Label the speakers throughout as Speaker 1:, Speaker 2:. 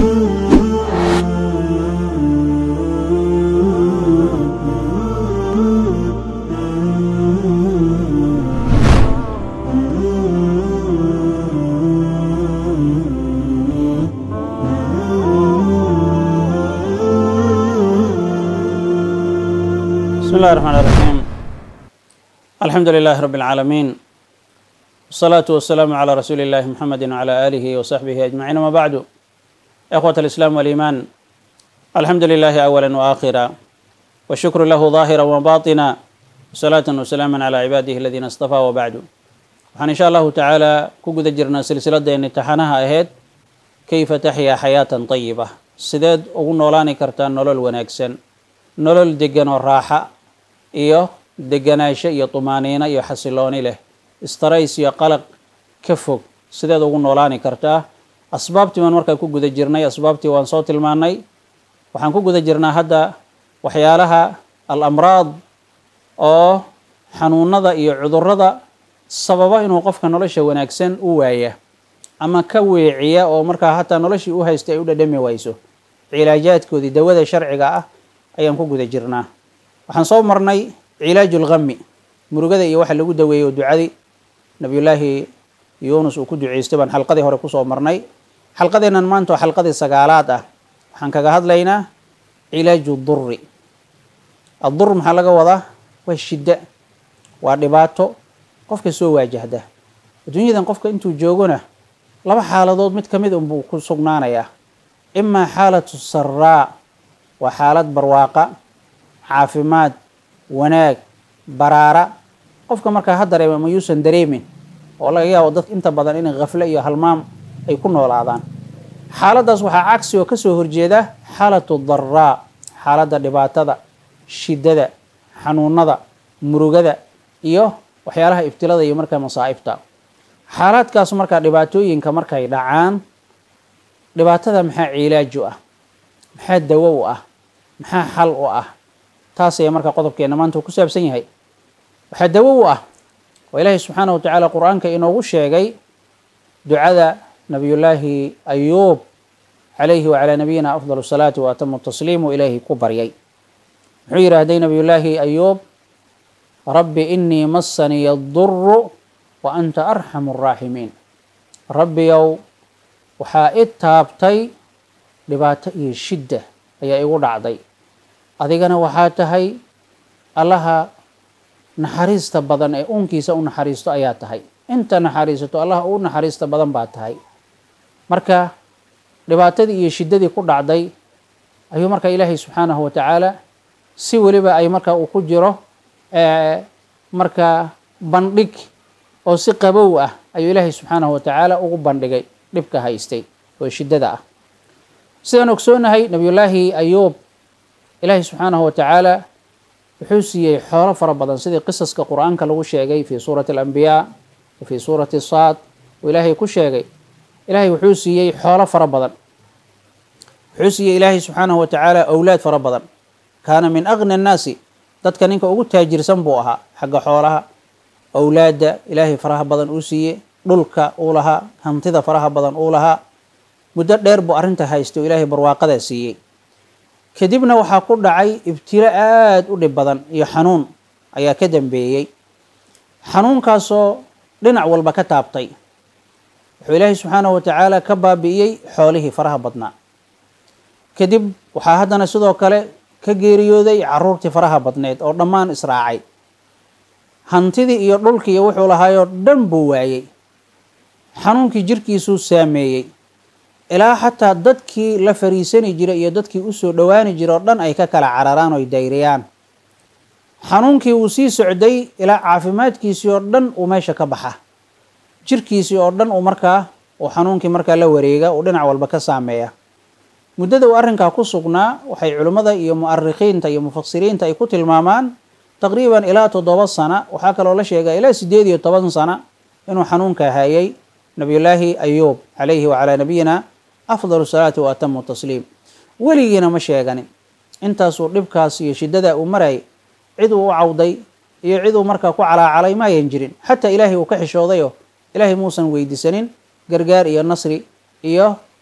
Speaker 1: بسم الله الرحمن الرحيم الحمد لله رب العالمين والصلاة والسلام على رسول الله محمد وعلى آله وصحبه أجمعين وما بعد إخوة الإسلام والإيمان الحمد لله أولا وآخرا والشكر له ظاهرا وباطنا وصلاة وسلاما على عباده الذين اصطفى وبعد waxaan insha allahu tacaala ku guda jirnaa silsiladeenni taxanaha ahayd kayfa taxyaa xayaatan tayiba sideed ugu noolaani kartaa nolol wanaagsan nolol degan oo raaxa iyo deganaansho iyo tumaaniino iyo xasilooni leh istarays iyo qalaq ka fog sideed ugu noolaani kartaa asbaabtii baan markaa ku guda jirnay asbaabtii waan soo tilmaanay waxaan ku guda jirnaa hadda waxyaalaha al amraad oo xanuunada iyo cudurada sababa inuu qofka nolosha wanaagsan u waaya ama ka weeciya oo markaa hataa noloshii u haysta ay u dhadhami wayso cilaajaadkoodii dawada sharciga ah ayaan ku guda jirnaa waxaan soo marnay cilaaju lgami murugada iyo waxa lagu daweeyey oo ducadii nabiyullaahi yuunus uu ku duceystay baan xalqadii hore kusoo marnay xalqadeennan maanta oo xalqadii sagaalaad ah waxaan kaga hadlaynaa cilaaju duri addur maxaa laga wadaa waa shidda waa dhibaato qofka soo waajahda adduunyadan qofka intuu joogona laba xaaladood mid ka mid unbuu ku sugnaanayaa imaa xaalatu saraa waa xaalad barwaaqa caafimaad wanaag baraara qofka markaa ha dareema ma yuusan dareemin oo laga yaabo dadka inta badan inay khafle iyo halmaam ay ku noolaadaan xaaladdaas waxaa cagsi oo kasoo horjeeda xaalatu daraa xaaladda dhibaatada shiddada xanuunada murugada iyo waxyaalaha ibtilada iyo markaa masaa'ibta xaalaadkaas markaa dhibaatooyinka markay dhacaan dhibaatada maxaa cilaaju ah maxaa dawo u ah maxaa xal u ah taas ayaa markaa qodobkeena maanta uu ku saabsan yahay waxaa dawo u ah oo ilaahay subxaana wa tacaala qur-aanka inoogu sheegay ducada nabiyullaahi ayuub calayhi wacalaa nabiyina afdal salaati wa atamu tasliimu ilaahi ku baryay muxuu yidhaahday nabiyullaahi ayuub rabbi inii massaniya duru wa anta arxamu araaximiin rabbiyow waxaa i taabtay dhibaato iyo shidda ayaa igu dhacday adigana waxaa tahay allaha naxariista badan ee uunkiisa u naxariisto ayaa tahay inta naxariisato allaha u naxariista badan baa tahay marka dhibaatadii iyo shiddadii ku dhacday ayuu marka ilaahay subxaanahu wa tacaala si weliba ay marka uu ku jiro markaa bandhig oo si qabow ah ayuu ilaahay subxaanahu wa tacaala ugu bandhigay dhibka haystay oo shiddada ah sidaan ogsoonahay nabiyullaahi ayuub ilaahay subxaanahu wa tacaala wuxuu siiyey xoolo fara badan sidii qisaska qur-aanka lagu sheegay fii suurati alambiyaa wa fii suurati saad uu ilaahay ku sheegay ilaahay wuxuu siiyey xoolo fara badan wuxuu siiyey ilaahay subxaanahu wa tacaala owlaad fara badan kaana min agna annaasi dadka ninka ugu taajirsan buu ahaa xagga xoolaha owlaadda ilaahay faraha badan uu siiyey dhulka uu lahaa hantida faraha badan uu lahaa muddo dheer buu arrinta haystay oo ilaahay barwaaqadaa siiyey kadibna waxaa ku dhacay ibtilo aada u dhib badan iyo xanuun ayaa ka dambeeyey xanuunkaasoo dhinac walba ka taabtay wuxuu ilaahay subxaanahu wa tacaala ka baabi'iyey xoolihii faraha badnaa kadib waxaa haddana sidoo kale ka geeriyooday caruurtii faraha badneed oo dhammaan israacay hantidii iyo dhulkii iyo wuxuu lahaayoo dhan buu waayey xanuunkii jirkiisuu saameeyey ilaa xataa dadkii la fariisani jiray iyo dadkii usoo dhowaani jiray oo dhan ay ka kala cararaan oy dayriyaan xanuunkii wuu sii socday ilaa caafimaadkiisii oo dhan uu meesha ka baxa jirkiisii oo dhan uu markaa uu xanuunkii markaa la wareega uu dhinac walba ka saameeya muddada uu arrinkaa ku sugnaa waxay culimmada iyo mu'arikhiinta iyo mufasiriinta ay ku tilmaamaan taqriiban ilaa toddoba sana waxaa kaloo la sheegaa ilaa siddeed iyo toban sana inuu xanuunka hayay nabiyullaahi ayuub calayhi wacalaa nabiyina afdalu salaati wa atamu tasliim weligiina ma sheeganin intaasuu dhibkaas iyo shiddadaa uu marayay cid uu u cawday iyo cid uu markaa ku calaacalay maayan jirin xataa ilaahay uu ka xishoodayoo ilaahay muusan weydiisanin gargaar iyo nasri iyo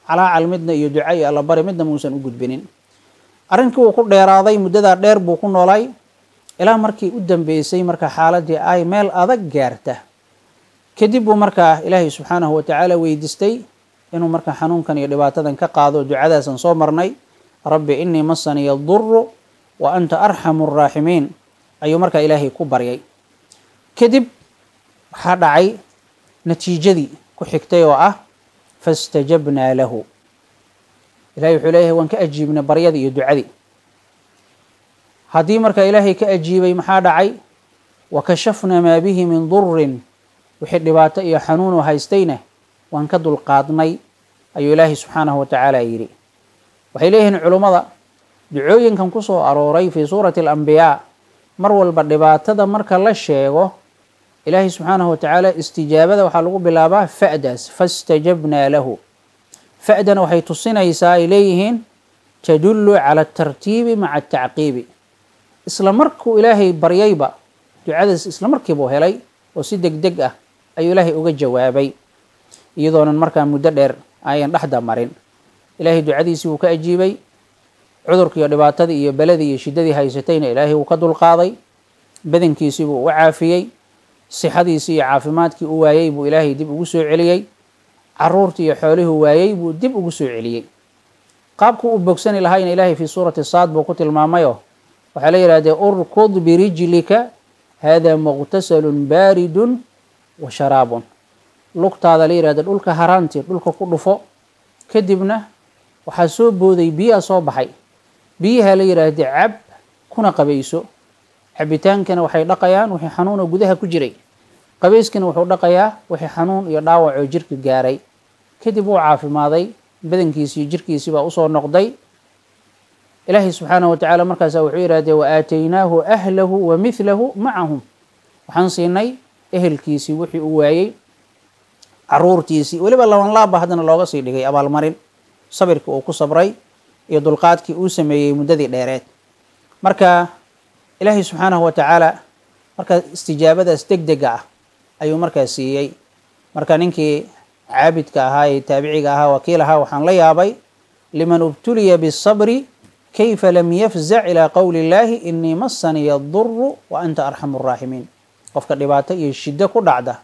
Speaker 1: calaacal midna iyo duca iyo allabari midna muusan u gudbinin arrinkii wuu ku dheeraaday muddadaa dheer buu ku noolay ilaa markii u dambeysay marka xaaladii ay meel adag gaarta kadib buu markaa ilaahay subxaanahu watacaala weydiistay inuu markaa xanuunkan iyo dhibaatadan ka qaado ducadaasan soo marnay rabbi inii masaniya duru wa anta arxamu araaximiin ayuu markaa ilaahay ku baryay kadib waxaa dhacay natiijadii ku xigtay oo ah fastajabnaa lahu ilahay wuxuu leeyahay waan ka ajiibnay baryadii iyo ducadii haddii markaa ilaahay ka ajiibay maxaa dhacay wa kashafnaa maa bihi min durin wixii dhibaato iyo xanuunu haystayna waan ka dulqaadnay ayuu ilaahay subxaanahu watacaala yidhi waxay leeyihiin culummada ducooyinkan ku soo arooray fii suurati alambiyaa mar walba dhibaatada marka la sheego ilaahay subxaanahu watacaala istijaabada waxaa lagu bilaabaa fa'daas fastajabnaa lahu fa'dana waxay tusinaysaa ay leeyihiin tadullu cala atartiibi maca atacqiibi isla markuu ilaahay baryayba ducadaas isla markiibuu helay oo si deg deg ah ayuu ilaahay uga jawaabay iyadoonan markaa muddo dheer ayan dhexda marin ilaahay ducadiisii wuu ka ajiibay cudurkiiyo dhibaatadii iyo beladii iyo shiddadii haysatayna ilaahay wuu ka dulqaaday badankiisii buu u caafiyey sixadiisii iyo caafimaadkii u waayey buu ilaahay dib ugu soo celiyey caruurtii iyo xoolihuu waayey buu dib ugu soo celiyey qaabku u bogsani lahayna ilaahay fii suurati saad buu ku tilmaamayoo waxaa la yidhahdee urkud birijlika hada muqtasalun baaridun wa sharaabun lugtaada la yidhahda dhulka haraanti dhulka ku dhufo kadibna waxaa soo booday biyaa soo baxay biyaha la yidhaahda cab kuna qabayso cabitaankana waxay dhaqayaan wixii xanuunoo gudaha ku jiray qabayskana wuxuu dhaqayaa wixii xanuun iyo dhaawac oo jirka gaaray kadib wuu caafimaaday badankiisii jirkiisii baa usoo noqday ilaahay subxaanahu watacaala markaasa wuxuu yidhahdee wa aataynaahu ahlahu wa mithlahu macahum waxaan siinay ehelkiisii wixii uu waayey caruurtiisii weliba laban laabba haddana looga sii dhigay abaalmarin sabirkii uu ku sabray iyo dulqaadkii uu sameeyey muddadii dheereed marka ilaahay subxaanahu watacaala markaa istijaabadaas deg dega ah ayuu markaa siiyey marka ninkii caabidka ahaa ee taabiciga ahaa wakiil ahaa waxaan la yaabay liman ubtuliya bisabri kayfa lam yafzac ilaa qowli illaahi inii masaniya duru wa anta arxamu araaximiin qofka dhibaato iyo shiddo ku dhacda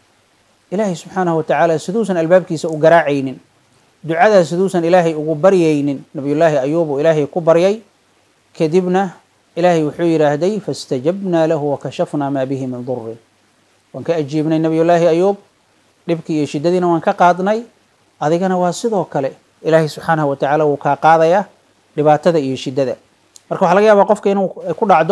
Speaker 1: ilaahay subxaanahu watacaala siduusan albaabkiisa u garaacaynin ducadaas siduusan ilaahay ugu baryaynin nabiyullaahi ayuub uu ilaahay ku baryay kadibna ilaahay wuxuu yidhaahday faاstajabnaa lahu wakashafnaa maa bihi min durin waan ka ajiibnay nabiyullaahi ayuub dhibkii iyo shiddadiina waan ka qaadnay adigana waa sidoo kale ilaahay subxaanahu watacaala wuu kaa qaadayaa dhibaatada iyo shiddada marka waxaa laga yaabaa qofka inuu ku dhacdo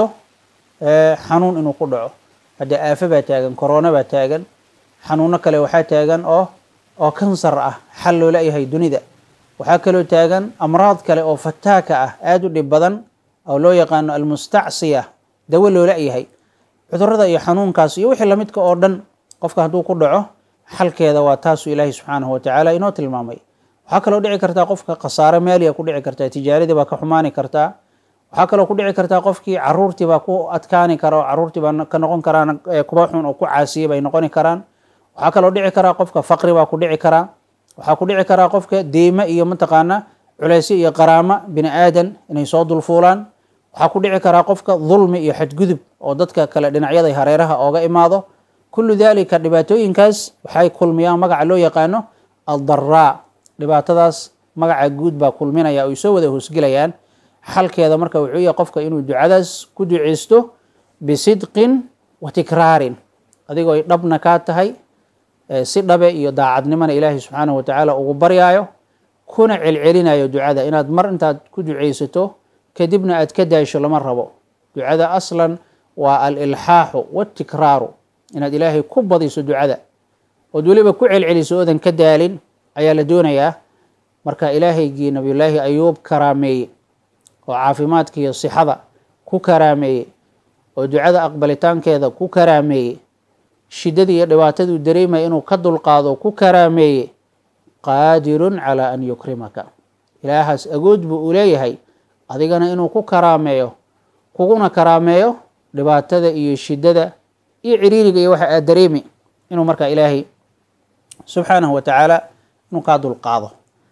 Speaker 1: xanuun inuu ku dhaco haddee aafo baa taagan corona baa taagan xanuuno kale waxaa taagan oo oo kansar ah xal loola yahay dunida waxaa kaloo taagan amraad kale oo fataaka ah aada u dhib badan oo loo yaqaano almustacsiya dawo loola yahay cudurada iyo xanuunkaas iyo wixii lamidka oo dhan qofka hadduu ku dhaco xalkeeda waa taasuu ilaahay subxaanahu watacaala inoo tilmaamay waxaa kaloo dhici kartaa qofka khasaare maaliya ku dhici kartaa tijaaradii baa ka xumaani kartaa waxaa kaloo ku dhici kartaa qofkii caruurtii baa ku adkaani kara oo caruurtii baa ka noqon karaan kuba xun oo ku caasiyay bay noqoni karaan waxaa kaloo dhici karaa qofka faqri baa ku dhici karaa waxaa ku dhici karaa qofka deyme iyo mataqaana culeysyo iyo qaraamo bini aadan inay soo dulfuulaan waxaa ku dhici karaa qofka dulmi iyo xadgudub oo dadka kale dhinacyada hareeraha ooga imaado kullu dalika dhibaatooyinkaas waxay kulmiyaan magaca loo yaqaano aldaraa dhibaatadaas magaca guud baa kulminaya oy soo wada hoosgelayaan xalkeeda marka wuxuu yahay qofka inuu ducadaas ku duceysto bisidqin wa tikraarin adigoo ay dhabna kaa tahay si dhabe iyo daacadnimona ilaahay subxaanahu watacaala ugu baryaayo kuna celcelinayo ducada inaad mar intaad ku duceysato kadibna aad ka daasho lama rabo ducada aslan waa alilxaaxu watikraaru inaad ilaahay ku badiso ducada ood weliba ku celceliso oodan ka daalin ayaa la doonayaa marka ilaahaygii nabiyullaahi ayuub karaameeye oo caafimaadka iyo sixada ku karaameeye oo ducada aqbalitaankeeda ku karaameeye shiddadii iyo dhibaataduu dareemaya inuu ka dulqaado ku karaameeye qaadirun calaa an yukrimaka ilaahaas agood buu u leeyahay adigana inuu ku karaameeyo kuguna karaameeyo dhibaatada iyo shiddada iyo ciriiriga iyo waxa aad dareemi inuu markaa ilaahay subxaanahu watacaala inuu kaa dulqaado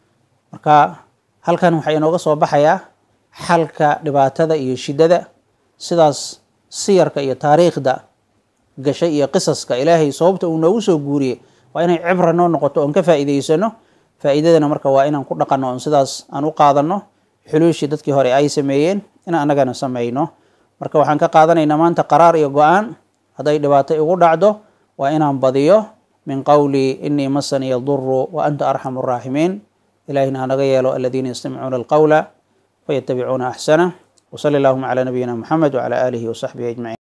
Speaker 1: marka halkan waxaa inooga soo baxayaa xalka dhibaatada iyo shiddada sidaas siyarka iyo taariikhda gashay iyo qisaska ilaahay sababta uu noogu soo guuriyey waa inay cibra noo noqoto oon ka faa'iidaysano faa'iidadana marka waa inaan ku dhaqanno oon sidaas aan u qaadanno xuluushii dadkii hore ay sameeyeen in annagana samayno marka waxaan ka qaadanaynaa maanta qaraar iyo go-aan hadday dhibaato igu dhacdo waa inaan badiyo min qowli inii masani yaduru wa anta arxamu araaximiin ilahina hanaga yeelo aladiina yastamicuuna alqowla fayatabicuuna axsana wsali allahuma calaa nabiyina muxamed wcala aalihi wasaxbihi ajmaciin